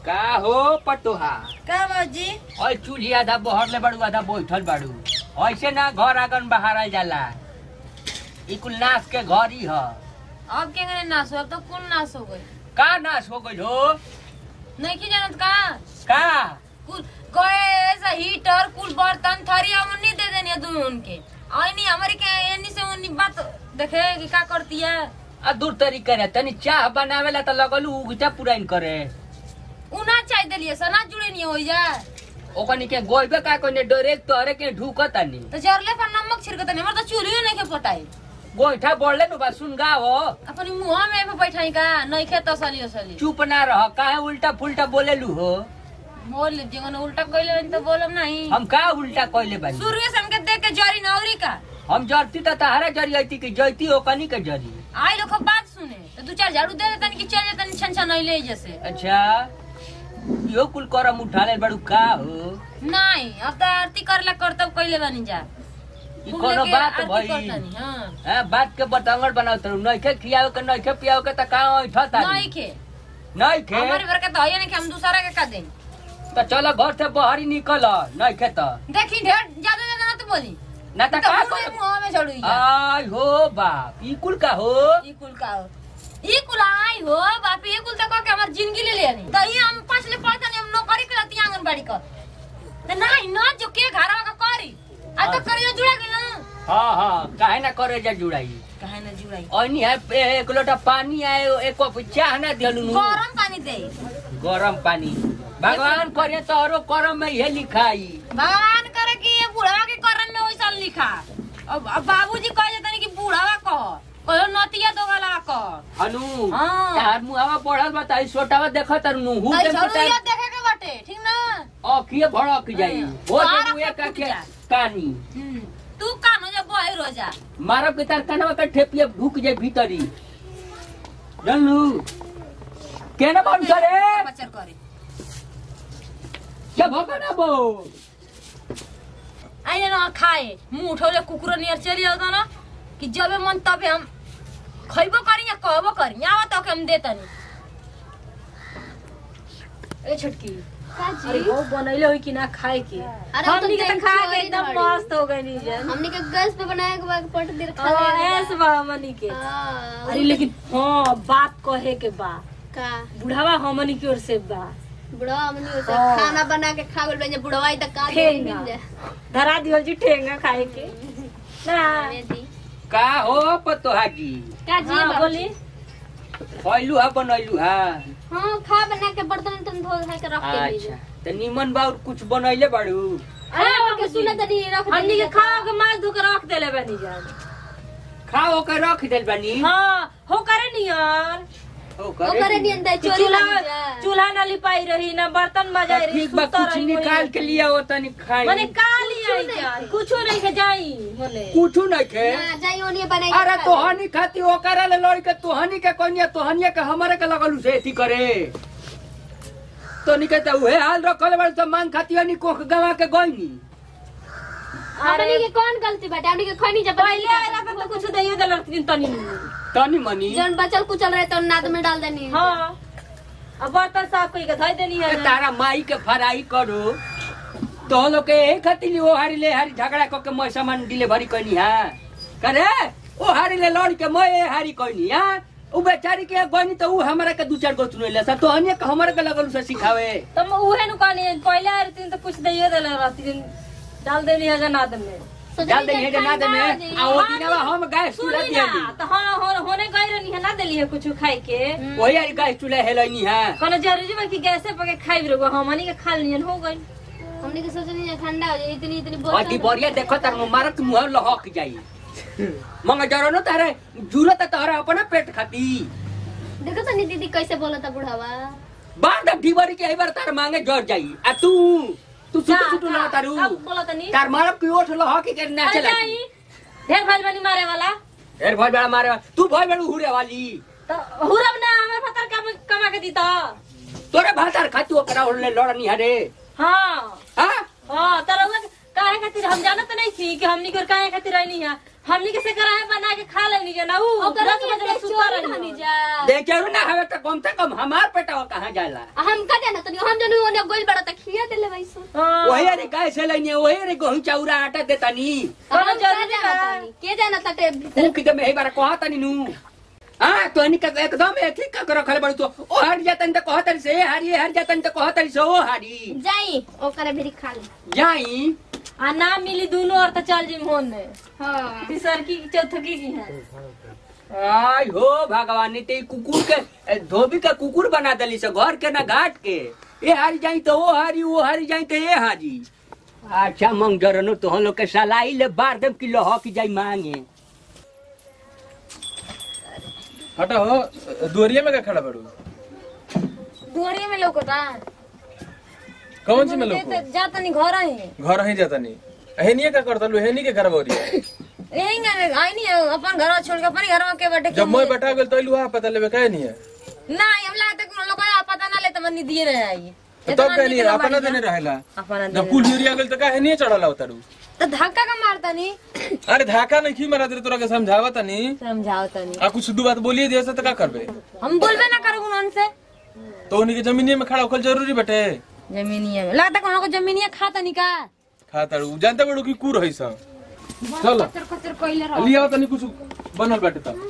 का हो पटोहा का बाबूजी और चूल्ही आधा बहर ले बाड़ू आधा बैठल बाड़ू ऐसे ना घर आंगन बहारल जाला ई कुल नाश के घर ही ह अब के करे नाश हो अब तो कुल नाश हो गई का नाश हो गइल हो नहीं की जानत का का कुल गैस हीटर कुल बर्तन थरी हमनी दे देनी तुम उनके आईनी हमारी के एनी से उन्नी बात देखे कि का करती है आ दूर तरीका रे तनी चाह बनावेला त लगलू उगटा पुराइन करे उना चाय देलिए सना जुड़े नहीं हो जाए ओकनी के गोइबे का कोने डायरेक्ट तोरे के ढुकतानी तो जरले पर नमक छिड़कत नहीं मर तो चूल्ही नहीं के पटाई गोइठा बोलले नु बा सुन गाओ अपनी मुंह में पे बैठाई का नहीं खे तसली असली चुप ना रह काहे उल्टा फुल्टा बोलेलू हो बोल लीजिए ना उल्टा कइले तो बोलम नहीं हम का उल्टा कइले बानी शुरू से हमके देख के जरी नौरी का हम जरती त तहरा जरी आईती कि जैती ओकनी के जरी आई लोग बात सुने तो दू चार झाड़ू दे देतन कि चल जेतन छन छन नहीं ले जैसे अच्छा यो कुल करम उठा ले बड़ू का हो नहीं अब तो आरती करला करतब कइले बानी जा ई खूब कोनो लेके बात आरती भई करतानी, हाँ हां बात के बतंगड़ बनावत रहू नइखे खियावे के नइखे पियावे के त का उठता नहीं खे नइखे हमारे घर के तो है नहीं कि हम दूसरा के का दें त चल घर से बाहर निकल नइखे त देखी ढेर ज्यादा ज्यादा मत बोली ना त तो का मुंह कर मुंह में छोड़ू आय हो बाप ई कुल का हो ई कुल का हो ई कुल आई हो बाप ई कुल तक के हमार जिंदगी ले लेनी तो ई हम पांच ले पढ़ता नहीं हम नौकरी करती आंगनबाड़ी का तो नहीं ना जो के घर का करी आ तो करियो जुड़ा गेल ना हां हां काहे ना करे जा जुड़ाई काहे ना जुड़ाई ओनी है पे- एक लोटा पानी आए एक कप चाह ना दिलू नु गरम पानी दे गरम पानी भगवान करे तो औरो करम में ये लिखाई भगवान करे कि ये बुढ़वा के करम में वैसा लिखा अब अब बाबूजी कह देते कि बुढ़वा कह कहो नतिया दो वाला कह हनु हाँ। तार मुहावा पढ़ल बताई सोटावा देखत नु हु तई के जरूरिया देखे के बाटे ठीक ना अखिए भड़क जाई हाँ। हो बाहर जे मुए अपने का फूट के जा। कानी हम्म, तू कानो जब बोए रोजा मारब के तार कनवा के ठेपिए ढुक जाए भीतरी जानलू केना बन करे बचर करे क्या भगना बो आइने ना खाए मुंह उठौले कुकुर नियर चली जाता ना कि जबे मन तबे हम खइबो करी या कहबो करी आवा तो के हम देतनी ए छटकी अरे वो बनैले होई कि ना खाए के अरे वो तो हमनी के गैस त खा के चोरी एकदम धरी। मस्त हो गई जन हमने के गैस पे बनाए के बाद पट देर खा हाँ, लेगा ऐस बा हमनी के हाँ, अरे लेकिन हाँ बात कहे के बा का बुढ़ावा हमनी की ओर से बा बुढ़वा हमने उसे हाँ। खाना बना के खा गइल जब बुढ़वा तक का ठेंगा। मिल जाए धरा दियो जी ठेंगा खाए के ना अरे दी का हो पतोहा जी का जी हाँ, बाबूजी? बोली खइलू हा बनैलू हा हाँ खा बना के बर्तन उर्तन धो धा के रख के अच्छा लीजिए त निमन बाउर कुछ बनैले बाड़ू अरे बाबू सुना तनी रख दे हमनी के खाओ के माछ धो के रख देले बनी जान खाओ के रख देल बानी हाँ हो करे नियर हो ओ करे करे नहीं अंदर चोरी चूल्हा लगी जा चूल्हा ना लिपाई रही ना बर्तन बजाई रही ठीक बा सुतर कुछ रही निकाल वही। के लिया हो तनी खाई मने का लिया जान कुछो नहीं के जाई मने कुछ नहीं खे ना जाई ओनिए बनाई अरे तोहनी खाती ओकरा ले लड़ के तोहनी के कनिया तोहनिया के हमारे के लगलू से एथी करे तो निके त उहे हाल रखल बड़ त मांग खाती हनी कोख गवा के गईनी हमनी के कौन गलती बाटे हमनी के खैनी जब पहले आला पे तो कुछ दैयो देल रखतीन तनी तनी मनी जन बचल कुचल रहे तो नाद में डाल देनी हाँ अब बर्तन साफ कई के धोई देनी ए, है तारा माई के फराई करो तो लोग के एक खाती ओ हारी ले हारी झगड़ा क के मैं सामान डिलीवरी कनी हा करे ओ हारी ले लड़ के मैं ए हारी कनी हा उ बेचारी के गनी तो उ हमरा के दू चार गो सुनेले सा तोहनिया के हमरा के लगलू से सिखावे तुम उहे नु कहनी पहले आ रही तो कुछ दैयो देल रखतीन डाल देनी है जनाद में डाल दे हे ना दे में आ ओ दिनवा हम गैस चूल्हा सुनी दिया ना दी तो हाँ हो- होने गई रहनी है ना देली है कुछ खाई के वही यार गैस चूल्हा हेलनी है कोनो जरूरी बा कि गैसे पके खाई रहो हमनी के खा लियन हो गई हमनी के सोचनी है ठंडा हो जाए इतनी इतनी और बोतल बढ़िया देखो तार मारत मुंह लहक जाई मंग जरो न तारे जरूरत तारा अपना पेट खाती देखो तनी दीदी कैसे बोला था बुढ़ावा बार द डिबरी के बार तार मांगे जर जाई आ तू तू सुटू सुटू ना तारू अब बोला तनी तार मारब की ओठ लहक के नाचे अरे लगी जाई ढेर भाई बनी मारे वाला एर भाई बड़ा मारे तू भाई बड़ा हुरे वाली तो हुरब ना हमें फतर कम कमा के दी तो तोरे भातार खाती ओकरा ओले लड़नी हरे हाँ हां हाँ तर काहे खातिर हम जानत नहीं थी कि हमनी के काहे खातिर रहनी है हमनी के से कराहे बना के खा लेनी है ना ऊ ओकरा दस के बजे अंदर सुतल गई हनी जा देखे ना हवे तो कम से कम हमार पेटवा कहाँ जाला हम का जाना तनी हम जनु ओने गोल बड़ा त खिया देले भाई सो वही अरे गाय से लेनी वही अरे गेहूं चाउरा आटा देता नी कोनो हम का जरूरी जाना बा। तनी के जाना तटे भीतर तू किते में एक बार कहता नी नू हाँ तो इनका एकदम एक ही का रखल बड़ तो ओ हट जातन तो कहत रही से ए हारी ए हट जातन तो कहत रही से ओ हारी जाई ओकरे भी खा ली जाई आ ना मिली दोनों और तो चल जी मोहन में हां तीसर की चौथकी की है आय हो भगवान ने ते कुकुर के ए, धोबी का कुकुर बना दली से घर के ना घाट के ए हारी जाई तो ओ हारी ओ हारी जाई तो ए हारी अच्छा मंग जरनो तो हम लोग के सलाई ले बार दम किलो हो की जाई मांगे हटा हो दुआरिया में का खड़ा बड़ू दुआरिये में लौकता कौन सी में लोग जा तनी घर ही घर ही जाता नहीं हेनिए का करता लू हेनी के घर बोरिया यही आई नहीं अपन घर छोड़ के अपन घर में के बैठे जब मैं बैठा गेल तो लुहा पता लेबे कहे नहीं है ना हम लगता कि लोग पता ना ले तो मनी दिए रहे आई तो तब कहे नहीं है अपना देने रहेला अपना जब कुल यूरिया गेल तो कहे नहीं चढ़ला उतारू तो धक्का का मारता नहीं अरे धाका नहीं खी मारा दे तोरा के समझावा तनी समझाओ तनी आ कुछ दू बात बोलिए दिया से तो का करबे हम बोलबे ना करो उनसे तो उन्हीं के जमीनिए में खड़ा होकर जरूरी बटे जमीनिया में लगता कि हम लोग को जमीनिया खाता नहीं का खातारू जानते बड़ू की कूर है सब चल कचर कचर कइले रहो लिया तनी कुछ बनल बाटे तब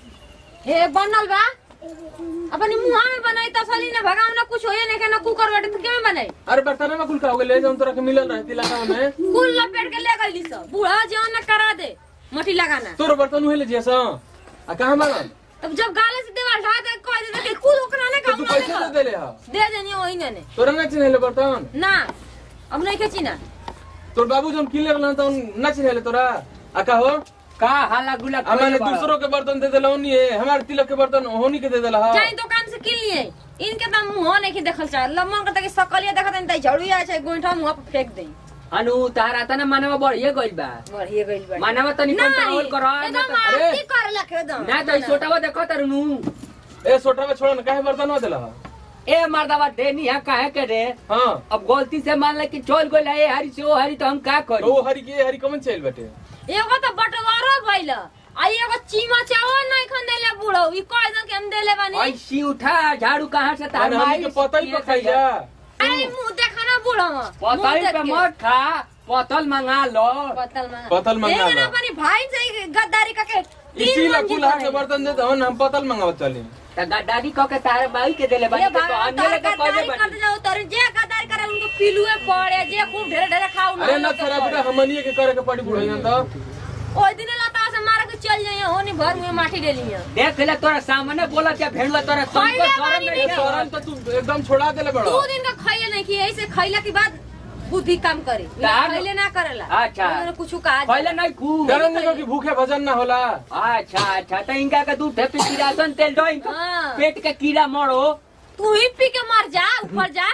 ए बनल बा अपनी मुहा में बनाई तसली ना भगाव ना कुछ होए नहीं के ना कुकर बैठे तो केमे बनाई अरे बर्तन में कुल का हो गए ले जाऊं तोरा के मिलल रहे तिलका में कुल लपेट के ले गई सब बूढ़ा जवन ना करा दे मटी लगाना तोर बर्तन उहे ले जैसा आ कहां मांगल तब जब गाले से दीवार ढा दे कह दे कि कुल ओकरा ने तो काम तू ना पैसे दे ले देले हा दे देनी वही ने ने तोरा ना चिन्हले बर्तन ना अब नहीं खेची ना तोर बाबू जब किले रहलन त ना चिन्हले तोरा आ का हो का हाला गुला आ मैंने दूसरों के बर्तन दे देला नहीं है हमारे तिलक के बर्तन होनी के दे देला हा जाई दुकान से किन लिए इनके तो मुंह नहीं के देखल चाह लम्मन के तक सकलिया देखत नहीं झड़ू आ छै गोइठा मुंह पर फेंक दे अनु तारा तना मानवा बढ़िए गइल बा बढ़िए गइल बा मानवा तनी कंट्रोल कर एकदम अरे। आरती कर लख एकदम ना तो छोटावा देखो तरनु ए सोटा में छोड़ ना काहे बर्तन देला हा ए मर्दवा देनी है काहे के रे हां अब गलती से मान ले कि चल गइल है ए हरी से ओ हरी तो हम का करी ओ हरी के हरी कमन चल बटे एगो तो बटवारो भइल आ एगो चीमा चावल नहीं खन देले बूढ़ो ई कह दन के हम देले बानी ऐसी उठा झाड़ू कहाँ से तार अरे हमनी के पता ही पखाई जा आई मुंह देखा ना बूढ़ो पतल पे मत खा पतल मंगा लो पतल मंगा पतल मंगा एगो ना लो। अपनी भाई से गद्दारी करके इसी तीन ला मंजिल कुल हाथ के बनाई। बर्तन दे दहन हम पतल मंगावत चली त गद्दारी कह के तार बाई के देले बाई ये के तो भगवान अन्य तार लेके गद्दारी पहले कर बनी जाओ तर जे गद्दारी करे उनको पिलुए पड़े जे खूब ढेर ढेर खाऊ अरे न खरा बेटा हमनिए के करे के पड़ी बुढ़ैया तो ओइ दिन लता से मार के चल जाइए होनी भर में माटी डेली है देख ले तोरा सामने बोला क्या भेड़ुआ तोरा तुमको खइले शरम बानी नहीं ए नहीं। है? सोरन तो तू एकदम छोड़ा देले बड़ा दो दिन का खइले नहीं किए ऐसे खइला के बाद बुद्धि काम करे तार- खइले ना करेला अच्छा। उन्होंने कुछ कहा पहले नहीं खू डरन निको की भूखे भजन ना होला अच्छा अच्छा तो इनका का दूध है पे किरासन तेल दो इनका हाँ। पेट के कीड़ा मरो तू ही पी के मर जा ऊपर जा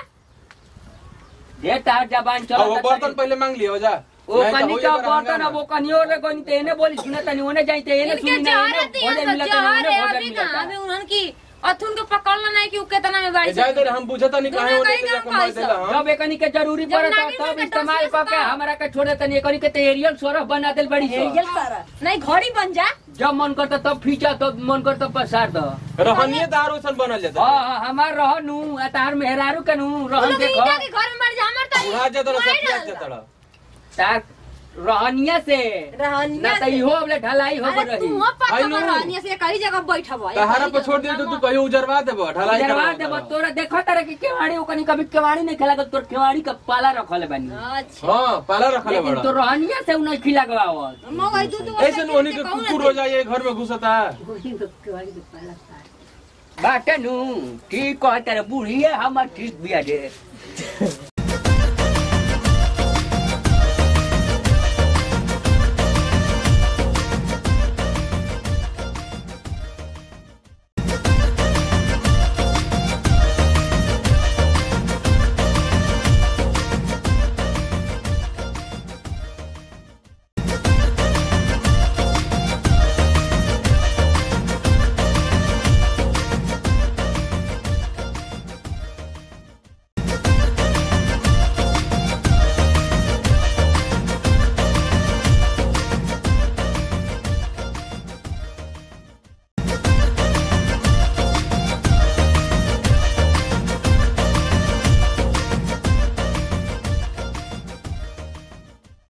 दे तार जबान अब चलो वो बर्तन पहले मांग लियो जा ओ नहीं तो कनी होइए का बड़ा बर्तन हंगामा। अब वो कनी और कोनी तेने बोली सुने तनी ओने जाई तेने इनके सुनी ना जहर इने दिया भोजन सब मिलता जहर है नहीं अभी भोजन ना अभी मिलता उन्हन की अथुन के पकड़ना नहीं कि उ केतना में बाड़ी ए, जाए दे हम बुझता नहीं काहे दुनिया होने कहीं के जाके काम मार देला हम जब एकनी के जरूरी जब पड़े नागिन तब के इस्तेमाल टोसिस करके का। हमरा के छोड़े तनी एकनी के ते एरियल सोरफ बना देल बड़ी सो नहीं घड़ी बन जा जब मन करता तब फीचा तब मन करता पसार दो रहनिए दार ओसन बनल जाता हाँ हाँ, हमार रह नू आ तार मेहरारू के नू उ रहन लोग देखो ईटा के घर में मर जा हमर तो उड़ा जाता मार सब पिया डालता। जाता तार रहनिया से रहनिया ना तो से। इहो अबले ढलाई हो अरे रही तू पक्का आई नो। रहनिया से कई जगह बैठब तहारा पर छोड़ दिए तो तू कहीं उजरवा देबो ढलाई उजरवा करवा देबो देबो तोरा देखो तारे कि केवाड़ी ओकनी कभी केवाड़ी नहीं खेला तोर केवाड़ी का पाला रखल बानी अच्छा हां पाला रखले लेकिन बड़ा तो रहनिया से उन्हें खिला गवावल मगर तू तो ऐसे न होने के कुकुर हो जाए घर में घुसता बाटे नू ठीक कहते रे बूढ़िए हमर ठीक बिया रे